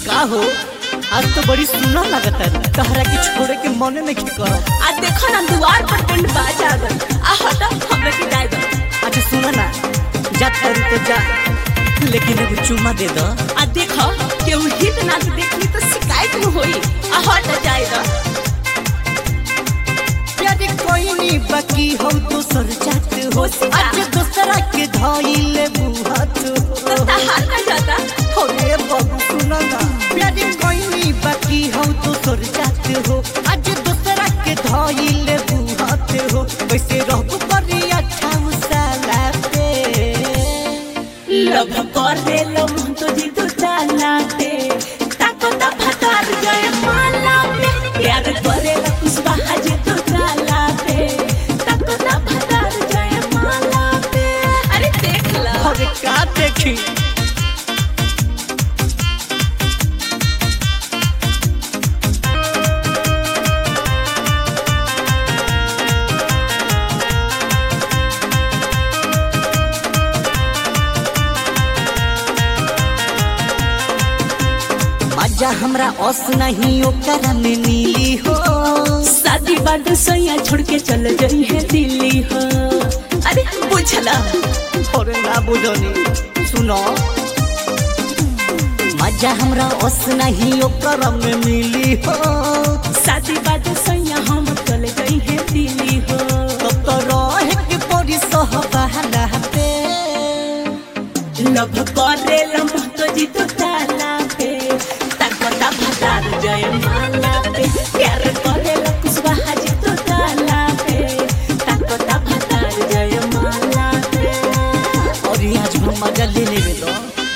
का हो आज तो बड़ी सुना लगता है तहरा के छोड़े के मने नहीं करत आ देखो ना दुआर पर टेंट बाजा गल आ हटा हमरा के जाय दो अच्छा सुना ना जा करू तो जा लेकिन एगो चुम्मा दे दो आ देखो केहू हित ना देखली तो शिकायत न होई आ हटा जाय दो प्यारे कोई नहीं बाकी हो दूसर जात हो होशिका। आज दूसरा के धइले बुहात तो हो तहार का जाता अरे बाबू सुना ना प्यारे कोई नहीं बाकी हो दूसर जात हो आज दूसरा के धइले बुहात हो वैसे रहबो करी अच्छा साला पे लव कर दे लो मन तो जी तू चालाते ताको ता फटार गए माला पे प्यार करे ला कुछ बाजी तू चालाते ताको ता फटार गए माला पे अरे देख ला अरे का देखी मजा हमरा ओस नहीं ओकरा में मिली हो शादी बाद सैया छोड़ के चल गई है दिल्ली हो अरे बुझला अरे ना बुझनी सुनो मजा हमरा ओस नहीं ओकरा में मिली हो शादी बाद सैया हम चल गई है दिल्ली हो तब तो रहे के पड़ी सहबाला पे लव करे लम तो जी तो ताला पे ताको ता भतार जय माला पे प्यार करे ला कुछ बाजी तो ताला पे ताको ता भतार जय माला पे और ये आज हम मजा ले लेवे तो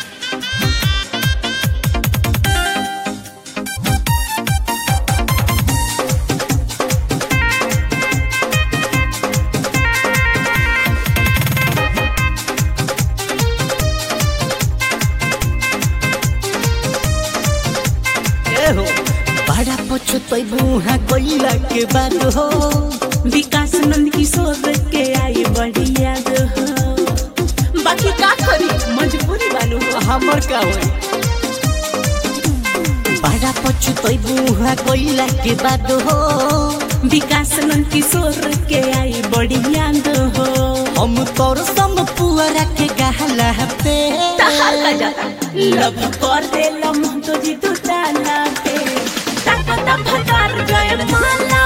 ए हो बड़ा पछतई बुहा कोइला के बाद हो विकास नंद किशोर के आई बड़ी याद हो बाकी का करी मजबूरी बानू हो हमर का होई बड़ा पछतई बुहा कोइला के बाद हो विकास नंद किशोर के आई बड़ी याद हो हम तोर संग पुअरा के गहला पे तहार का जाता लव कर दे लम तो जी तू ताला पे ताको ता फटार गए माला